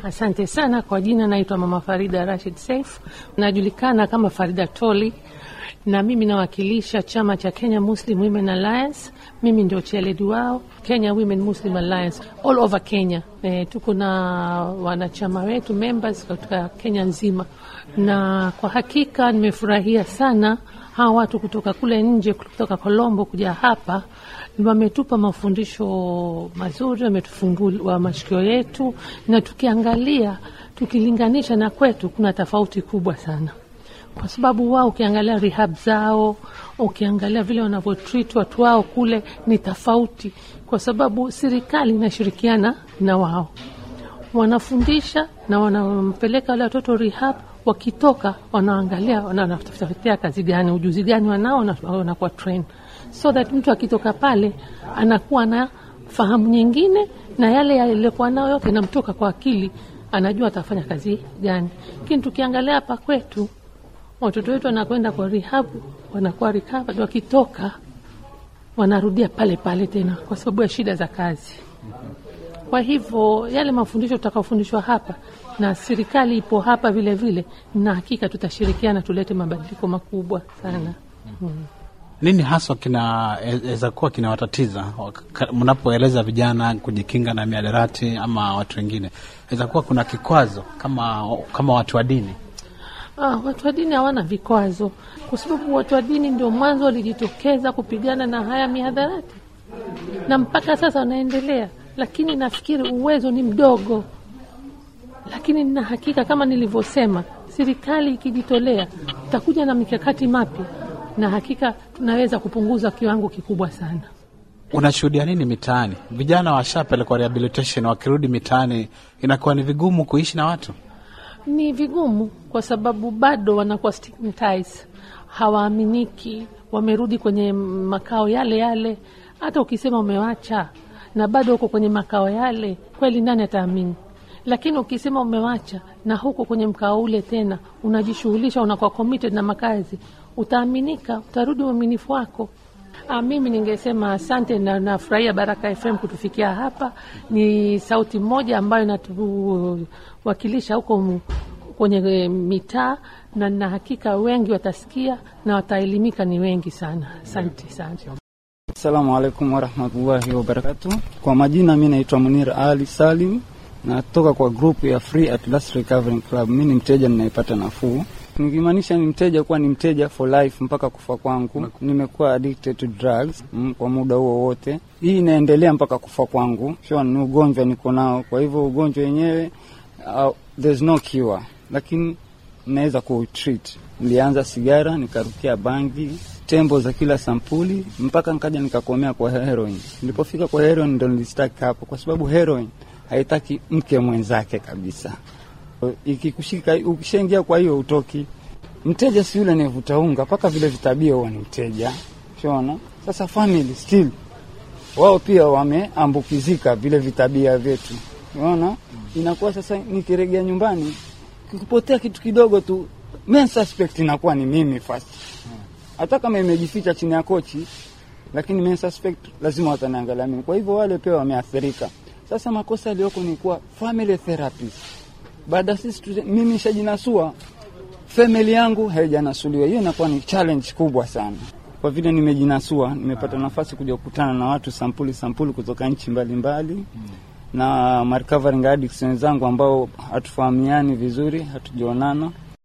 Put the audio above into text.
Asante sana kwa jina, naitwa Mama Farida Rashid Saif, najulikana kama Farida Toli na mimi nawakilisha chama cha Kenya Muslim Women Alliance. Mimi ndio chairlady wao Kenya Women Muslim Alliance all over Kenya. E, tuko na wanachama wetu members katika Kenya nzima, na kwa hakika nimefurahia sana hawa watu kutoka kule nje, kutoka Colombo kuja hapa wametupa mafundisho mazuri, wametufungua mashikio yetu, na tukiangalia tukilinganisha na kwetu, kuna tofauti kubwa sana, kwa sababu wao ukiangalia rehab zao, ukiangalia vile wanavyotreat watu wao kule ni tofauti, kwa sababu serikali inashirikiana na wao, wanafundisha na wanampeleka wale watoto rehab wakitoka wanaangalia wanatafutia kazi gani, ujuzi gani wanao, wanakuwa train so that mtu akitoka pale anakuwa na fahamu nyingine, na yale yaliyokuwa nayo yote namtoka kwa akili, anajua atafanya kazi gani. Lakini tukiangalia hapa kwetu, watoto wetu wanakwenda kwa rehab, wanakuwa recovered, wakitoka wanarudia pale pale tena kwa sababu ya shida za kazi. Kwa hivyo yale mafundisho tutakaofundishwa hapa na serikali ipo hapa vile vile, na hakika tutashirikiana tulete mabadiliko makubwa sana. Hmm. Nini haswa kinaweza kuwa kinawatatiza mnapoeleza vijana kujikinga na miadarati ama watu wengine? Weza kuwa kuna kikwazo kama, kama watu wa dini? Ah, watu wa dini hawana vikwazo, kwa sababu watu wa dini ndio mwanzo walijitokeza kupigana na haya mihadarati na mpaka sasa wanaendelea, lakini nafikiri uwezo ni mdogo, lakini nina hakika kama nilivyosema, serikali ikijitolea itakuja na mikakati mapya na hakika tunaweza kupunguza kiwango kikubwa sana. Unashuhudia nini mitaani? Vijana washapelekwa rehabilitation, wakirudi mitaani inakuwa ni vigumu kuishi na watu. Ni vigumu kwa sababu bado wanakuwa stigmatized, hawaaminiki, wamerudi kwenye makao yale yale. Hata ukisema umewacha na bado uko kwenye makao yale, kweli nani ataamini? Lakini ukisema umewacha na huko kwenye mkao ule tena unajishughulisha, unakuwa committed na makazi utaaminika, utarudi uaminifu wako. Ah, mimi ningesema asante na nafurahia Baraka FM kutufikia hapa. Ni sauti moja ambayo inatuwakilisha huko kwenye mitaa, na na hakika wengi watasikia na wataelimika, ni wengi sana. Asante sana. Assalamu alaikum warahmatullahi wabarakatu. Kwa majina mi naitwa Munir Ali Salim, natoka kwa grupu ya Free at Last Recovery Club. Mi ni mteja ninayepata nafuu nikimaanisha ni mteja kuwa ni mteja for life mpaka kufa kwangu. Nimekuwa addicted to drugs mm, kwa muda huo wote. Hii inaendelea mpaka kufa kwangu. Sure, ni ugonjwa niko nao, kwa hivyo ugonjwa wenyewe uh, there's no cure, lakini naweza kuutreat. Nilianza sigara, nikarukia bangi, tembo za kila sampuli, mpaka nikaja nikakomea kwa heroin. Nilipofika kwa heroin ndo nilistaki hapo, kwa sababu heroin haitaki mke mwenzake kabisa ikikushika ukishaingia, kwa hiyo utoki. Mteja si yule anayevuta unga, mpaka vile vitabia huwa ni mteja. Shona sasa, family still wao pia wameambukizika vile vitabia vyetu, unaona. Inakuwa sasa nikiregea nyumbani, kikipotea kitu kidogo tu, main suspect inakuwa ni mimi first, hata kama imejificha chini ya kochi, lakini main suspect lazima wataniangalia mimi. Kwa hivyo wale pia wameathirika. Sasa makosa yaliyoko ni kuwa family therapist baada sisi mimi nishajinasua, family yangu haijanasuliwa. Hiyo inakuwa ni challenge kubwa sana. Kwa vile nimejinasua, nimepata nafasi kuja kukutana na watu sampuli sampuli kutoka nchi mbalimbali mbali, na recovering addicts wenzangu ambao hatufahamiani vizuri, hatujaonana